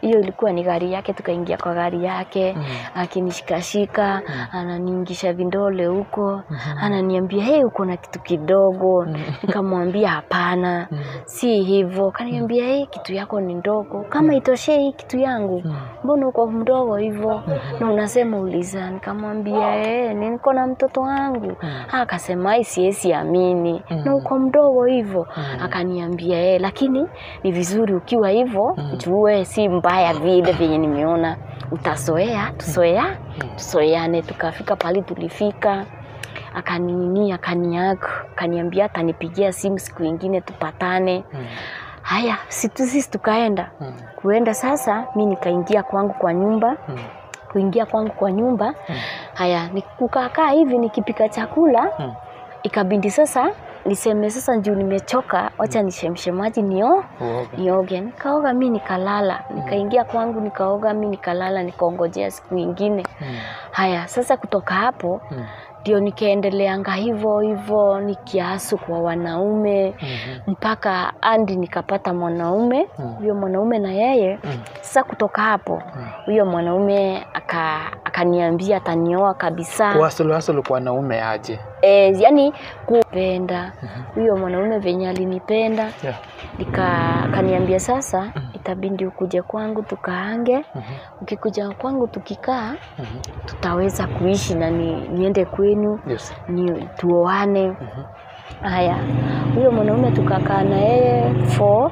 ilikuwa ni gari yake tukaingia kwa gari yake
Mm.
akinishikashika ananiingisha vindole huko ananiambia hey uko na kitu kidogo nikamwambia hapana si hivyo kaniambia hey kitu yako ni ndogo kama itoshe hii kitu yangu mbona uko mdogo hivyo na unasema uliza nikamwambia hey, niko na mtoto wangu akasema "Ai, siwezi amini na uko mdogo hivyo akaniambia hey, lakini ni vizuri ukiwa hivyo jue si mbaya vile vyenye nimeona utazoea tuzoea tuzoeane tukafika pali tulifika akanini akaniaga akaniambia atanipigia simu siku ingine tupatane haya situ sisi tukaenda
Mm.
kuenda sasa mi nikaingia kwangu kwa nyumba
Mm.
kuingia kwangu kwa nyumba haya nikukaakaa hivi nikipika chakula
Mm.
ikabindi sasa niseme sasa juu nimechoka wacha nishemshe maji nio
Uoga.
nioge nikaoga mi nikalala nikaingia kwangu nikaoga mi nikalala nikaongojea siku ingine
Mm.
haya sasa kutoka hapo
Mm.
ndio nikaendeleanga hivyo hivyo nikiasu kwa wanaume
Mhm.
mpaka andi nikapata mwanaume
Mm.
huyo mwanaume na yeye
Mm.
sasa kutoka hapo huyo mwanaume aka- akaniambia atanioa kabisa
Kuhasulu hasulu kwa wanaume aje?
e, yani kupenda huyo mwanaume venye alinipenda
Yeah.
nika akaniambia sasa itabindi ukuje kwangu tukaange
Mhm.
ukikuja kwangu tukikaa
Mhm.
tutaweza kuishi na ni, niende kwenu
Yes.
ni tuoane
Mhm.
haya huyo mwanaume tukakaa na yeye for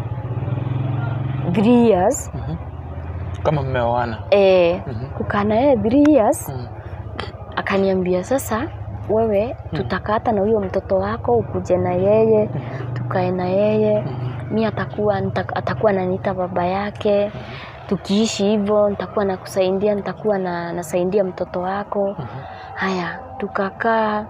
three years
Mhm. Kama mmeoana.
e,
Mhm.
kukaa na yeye three years
Mm.
akaniambia sasa wewe tutakata na huyo mtoto wako ukuje na yeye tukae na yeye mi atakuwa nita- atakuwa naniita baba yake tukiishi hivyo nitakuwa nakusaidia nitakuwa na nasaidia mtoto wako haya tukakaa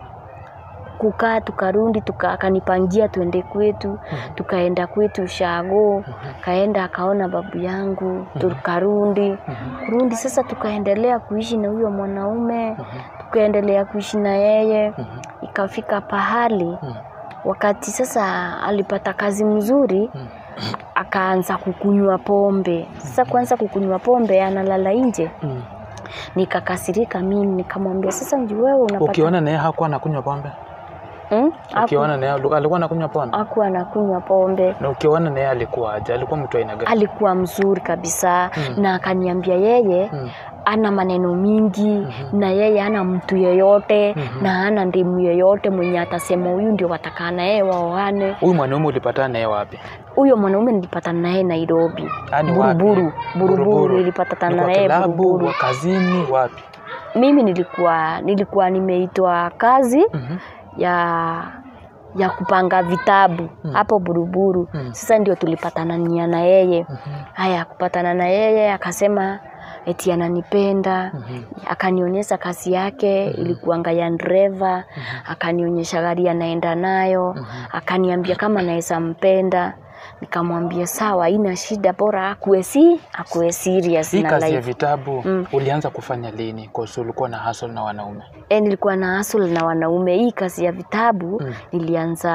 kukaa tukarudi tuka, akanipangia tuende kwetu tukaenda kwetu shago kaenda akaona babu yangu tukarudi kurudi sasa tukaendelea kuishi na huyo mwanaume tukaendelea kuishi na yeye ikafika pahali wakati sasa alipata kazi mzuri akaanza kukunywa pombe sasa kuanza kukunywa pombe analala nje
Mm.
nikakasirika mimi nikamwambia sasa nju wewe unapata
Ukiona naye hakuwa anakunywa pombe?
hmm? Aku-
Ukiona naye alikuwa anakunywa pombe?
akuwa anakunywa pombe
Na ukiona naye alikuwa aje? Alikuwa mtu aina gani?
alikuwa mzuri kabisa na akaniambia yeye
Mm.
ana maneno mingi na yeye ana mtu yeyote na ana ndimu yeyote mwenye atasema huyu ndio watakaa na yeye waoane
Huyu mwanaume ulipatana naye wapi?
huyo mwanaume nilipatana naye nairobi
Yaani wapi?
buruburu buruburu nilipatana
Ni kwa
naye
kilabu,
buruburu
kazini, wapi?
mimi nilikuwa nilikuwa nimeitwa kazi
Mhm.
ya ya kupanga vitabu hapo buruburu sasa ndio tulipatanania na yeye haya kupatana na yeye akasema eti ananipenda akanionyesha kazi yake ilikuanga ya dreva akanionyesha gari anaenda nayo akaniambia kama naweza mpenda nikamwambia sawa ina shida bora akuwe si akuwe serious
Hii
na
kazi ya
life
vitabu
Mm.
ulianza kufanya lini? Kwa sababu ulikuwa na hustle na wanaume.
e, nilikuwa na hustle na wanaume hii kazi ya vitabu
Mm.
nilianza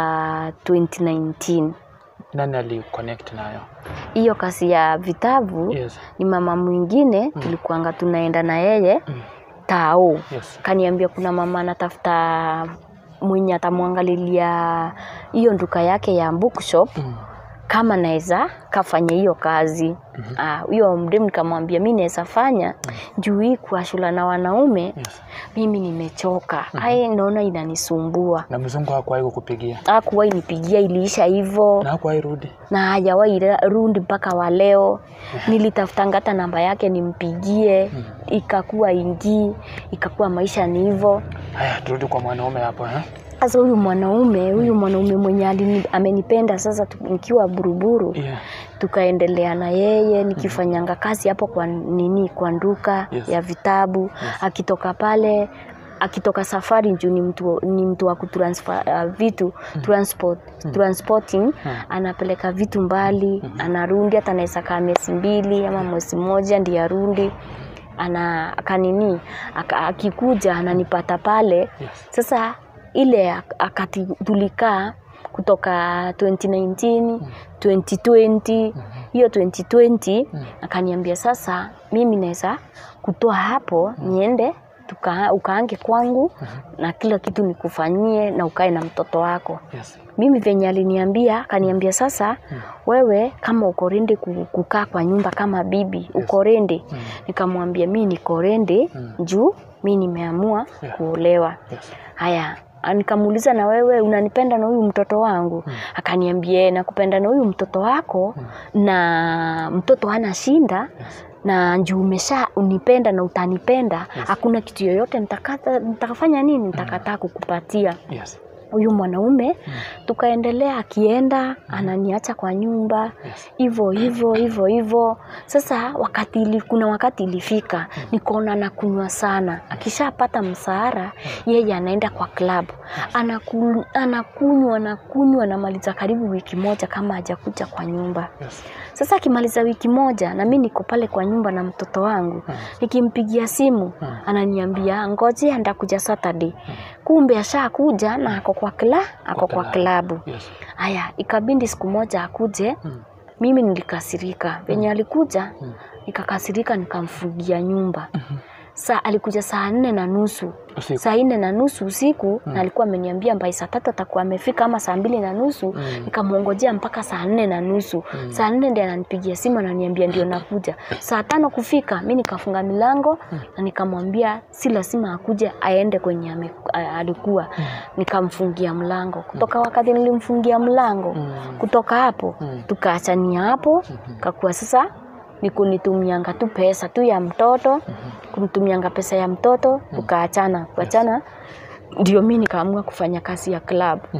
2019
Nani aliconnect nayo?
hiyo kazi ya vitabu
Yes.
ni mama mwingine tulikuanga tunaenda na yeye tao
Yes.
kaniambia kuna mama anatafuta mwenye atamwangalilia hiyo nduka yake ya bookshop
Mm.
kama naweza kafanya hiyo kazi Ah, huyo mdemu nikamwambia mi naweza fanya juu hii kuashula na wanaume
Yes.
mimi nimechoka ai naona inanisumbua
Na mzungu hakuwahi kukupigia
akuwahi nipigia iliisha hivo
na hakuwahi rudi.
na hajawahi ra- rudi mpaka wa leo nilitafutanga hata namba yake nimpigie ikakuwa ingii ikakuwa maisha ni hivo
Haya, turudi kwa mwanaume hapo eh?
sasa huyu mwanaume huyu mwanaume mwenye alini- amenipenda sasa tu- nikiwa buruburu
Yeah.
tukaendelea na yeye nikifanyanga kazi hapo kwa nini kwa nduka
Yes.
ya vitabu akitoka pale akitoka safari juu ni mtu, ni mtu wa kutransfer uh, vitu transport, transporting anapeleka vitu mbali anarundi hata anaweza kaa miezi mbili ama mwezi mmoja ndiye arundi ana akanini aka, akikuja ananipata pale
Yes.
sasa ile ak- akati tulikaa kutoka 2019 2020 hiyo 2020
Mm.
akaniambia sasa mimi naweza kutoa hapo niende tuka, ukaange kwangu na kila kitu nikufanyie na ukae na mtoto wako
Yes.
mimi venye aliniambia akaniambia sasa
Mm.
wewe kama uko ready ku- kukaa kwa nyumba kama bibi uko ready
Mm.
nikamwambia mi niko ready
Mm.
juu mi nimeamua
Yeah.
kuolewa
Yes.
haya ah, nikamuuliza na wewe unanipenda na huyu mtoto wangu
Mm.
akaniambia "Eh, nakupenda na huyu mtoto wako na mtoto hana shinda
Yes.
na juu umesha unipenda na utanipenda hakuna kitu yoyote nitakata nitakafanya nini nitakataa kukupatia
Yes.
huyu mwanaume
Mm.
tukaendelea akienda ananiacha kwa nyumba
Yes.
hivyo hivyo hivyo hivyo sasa wakati ili, kuna wakati ilifika nikaona anakunywa sana akishapata msahara yeye anaenda kwa klabu Anaku, anakunywa anakunywa anamaliza karibu wiki moja kama hajakuja kwa nyumba
Yes.
sasa akimaliza wiki moja na mi niko pale kwa nyumba na mtoto wangu
Mm.
nikimpigia simu
Mm.
ananiambia ngoje ndakuja Saturday kumbe ashakuja na ako kwa kla ako kwa
klabu.
klabu
Yes.
haya ikabindi siku moja akuje
Mm.
mimi nilikasirika venye alikuja
Mm.
nikakasirika nikamfungia nyumba
Mhm.
saa alikuja saa nne na nusu
Usiku.
saa nne na nusu usiku
Mm.
na alikuwa ameniambia mbai saa tatu atakuwa amefika ama saa mbili na nusu
Mm.
nikamwongojea mpaka saa nne na nusu
Mm.
saa nne ndi ananipigia simu ananiambia ndio nakuja saa tano kufika mi nikafunga milango na nikamwambia si lazima akuje aende kwenye ame, a- alikuwa nikamfungia mlango kutoka wakati nilimfungia mlango
Mm.
kutoka hapo
Mm.
tukaachania hapo kakuwa sasa ni kunitumianga tu pesa tu ya mtoto kumtumianga pesa ya mtoto tukaachana kuachana ndio mi nikaamua kufanya kazi ya klabu
Mhm.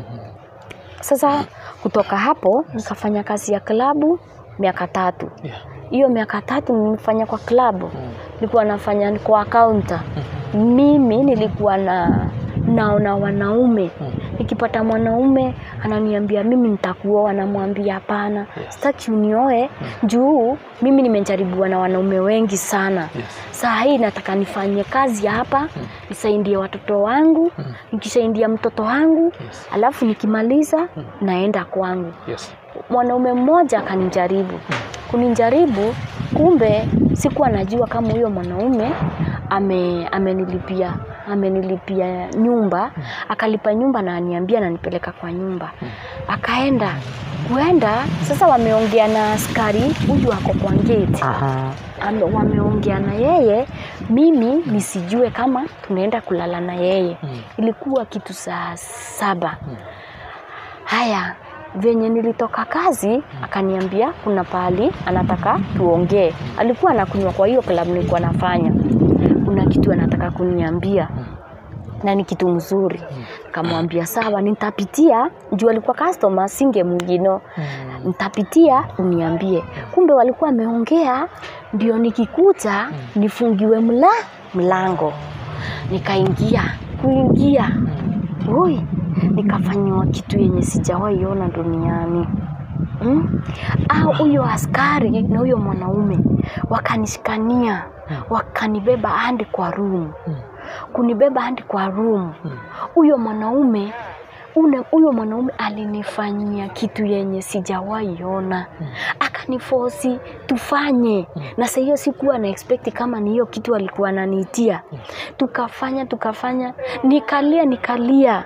sasa kutoka hapo nikafanya kazi ya klabu miaka tatu
Yeah.
hiyo miaka tatu nimefanya kwa klabu
Mm.
nilikuwa nafanya kwa kaunta mimi nilikuwa na naona wanaume
Mm.
nikipata mwanaume ananiambia mimi nitakuoa namwambia hapana sitaki unioe juu mimi nimejaribiwa na wanaume wengi sana
Yes.
saa hii nataka nifanye kazi hapa nisaidie watoto wangu
Mm.
nikisaidia mtoto wangu
Yes.
alafu nikimaliza naenda kwangu
Yes.
mwanaume mmoja akanijaribu kunijaribu kumbe sikuwa najua kama huyo mwanaume ame, amenilipia amenilipia nyumba akalipa nyumba na aniambia nanipeleka kwa nyumba akaenda kuenda sasa wameongea na askari huyu ako kwa gate
Aha.
Ame- wameongea na yeye mimi nisijue kama tunaenda kulala na yeye
Mm.
ilikuwa kitu saa saba haya venye nilitoka kazi akaniambia kuna pahali anataka tuongee alikuwa anakunywa kwa hiyo klabu nilikuwa nafanya kuna kitu anataka kuniambia na ni kitu mzuri nikamwambia sawa nitapitia juu alikuwa customer singe mwingino
Mm.
nitapitia uniambie kumbe walikuwa wameongea ndio nikikuta nifungiwe mla mlango nikaingia kuingia ui nikafanyiwa kitu yenye sijawahi ona duniani mm? au huyo askari na huyo mwanaume wakanishikania wakanibeba hadi kwa room kunibeba hadi kwa room huyo mwanaume ule huyo mwanaume alinifanyia kitu yenye sijawahi ona akanifosi tufanye na saa hiyo sikuwa na expect kama ni hiyo kitu alikuwa ananiitia tukafanya tukafanya nikalia nikalia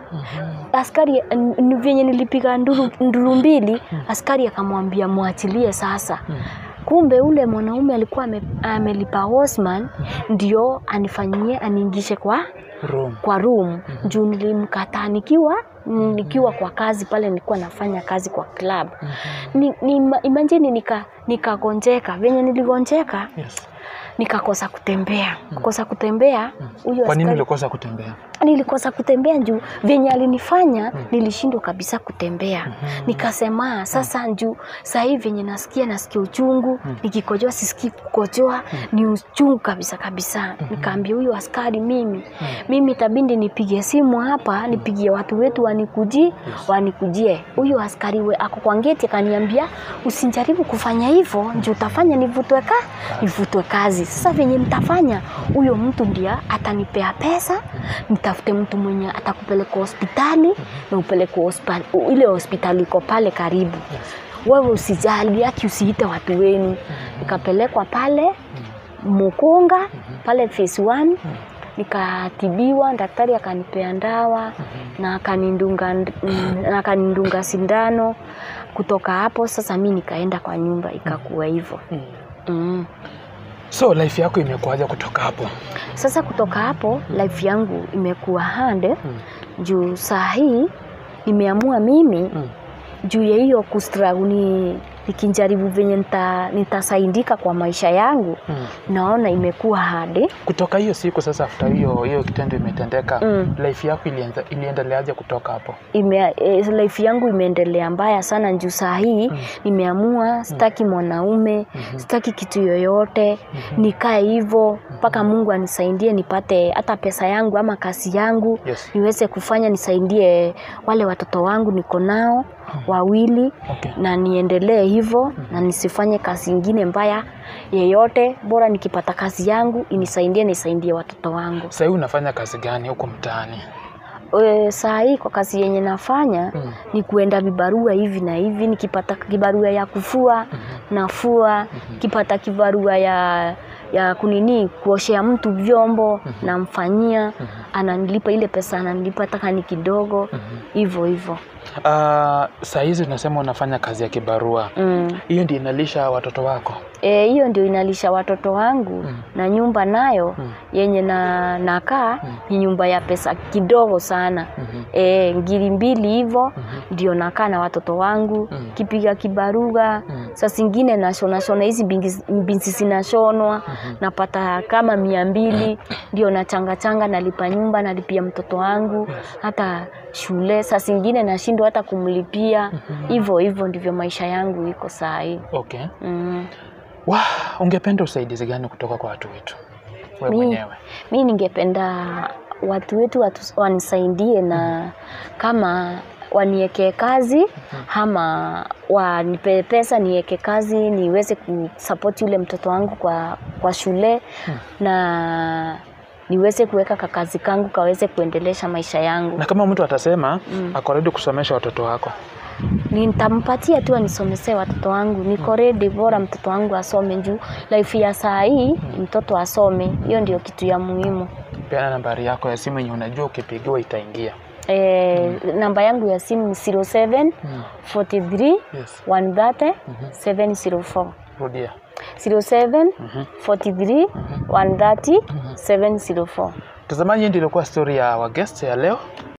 askari n- n- vyenye nilipiga nduru, nduru mbili askari akamwambia mwachilie sasa kumbe ule mwanaume alikuwa ame, amelipa Osman ndio anifanyie aniingishe kwa
Room.
kwa room juu nilimkataa nikiwa nikiwa kwa kazi pale nilikuwa nafanya kazi kwa club ni, ni, imagine nika nikagonjeka venye niligonjeka
Yes.
nikakosa kutembea kukosa kutembea huyo
Kwa nini
askari-
ulikosa kutembea?
nilikosa kutembea juu venye alinifanya nilishindwa kabisa kutembea nikasema sasa juu sahii venye nasikia nasikia uchungu nikikojoa sisikii kukojoa ni uchungu kabisa kabisa nikaambia huyu askari mimi mimi tabindi nipige simu hapa nipigie watu wetu wanikuji wanikujie huyu askari we ako kwa ngeti akaniambia usinjaribu kufanya hivyo juu utafanya nivutwe ka nivutwe kazi sasa venye nitafanya huyo mtu ndia atanipea pesa nitafute mtu mwenye atakupeleka hospitali na upeleke hospitali ile hospitali iko pale karibu wewe usijali aki usiite watu wenu nikapelekwa pale mukunga pale phase one nikatibiwa daktari akanipea ndawa na akanindunga mm, na akanindunga sindano kutoka hapo sasa mi nikaenda kwa nyumba ikakuwa hivyo
Mm.
mm.
so life yako imekuaja kutoka hapo
Sasa kutoka hapo life yangu imekuwa hande
Mm.
juu saa hii nimeamua mimi
Mm.
juu ya hiyo kustragu ni nikijaribu venye nita, nitasaidika kwa maisha yangu
Mm.
naona imekuwa hadi
kutoka hiyo siku sasa after hiyo hiyo kitendo imetendeka
Mm.
life yako ilienza- iliendeleaje kutoka hapo
ime, eh, life yangu imeendelea mbaya sana juu saa hii
Mm.
nimeamua sitaki mwanaume sitaki kitu yoyote nikae hivyo mpaka Mungu anisaidie nipate hata pesa yangu ama kazi yangu
Yes.
niweze kufanya nisaidie wale watoto wangu niko nao wawili
okay.
na niendelee hivyo na nisifanye kazi ingine mbaya yeyote bora nikipata kazi yangu inisaidie nisaidie watoto wangu
sahii unafanya kazi gani huko mtaani
e, saa hii kwa kazi yenye nafanya
Mm.
ni kuenda vibarua hivi na hivi nikipata kibarua ya kufua nafua kipata kibarua ya ya kunini kuoshea mtu vyombo namfanyia ananilipa ile pesa ananilipa hata ni kidogo hivyo hivyo
uh, saa hizi tunasema unafanya kazi ya kibarua
mm.
hiyo ndio inalisha watoto wako
Eh, hiyo ndio inalisha watoto wangu
Mm.
na nyumba nayo
Mm.
yenye na nakaa ni nyumba ya pesa kidogo sana
Mhm.
e, ngiri mbili hivyo ndio nakaa na watoto wangu
Mm.
kipiga kibaruga
Mm.
saa zingine nashonashona hizi bingi- binsi zinashonwa napata kama mia mbili ndio nachangachanga nalipa nyumba nalipia mtoto wangu hata shule saa zingine nashindwa hata kumlipia hivyo hivyo ndivyo maisha yangu iko saa hii
okay
mm.
wa ungependa usaidizi gani kutoka kwa watu wetu we
Mi-
mwenyewe
mi ningependa watu wetu watu, wanisaidie na kama waniekee kazi ama wanipe pesa niweke kazi niweze kusapoti yule mtoto wangu kwa, kwa shule na niweze kuweka kakazi kangu kaweze kuendelesha maisha yangu
na kama mtu atasema mm. ako ready kusomesha watoto wako
nitampatia tu anisomesee watoto wangu niko ready bora mtoto wangu asome juu life ya saa hii mtoto asome hiyo ndio kitu ya muhimu
peana nambari yako ya simu yenye unajua ukipigiwa itaingia
Eh, namba yangu ya simu ni 07
Mm.
43
yes
130 704
rudia
07 43 130 704
mtazamaji hii ndio ilikuwa story ya wagest ya leo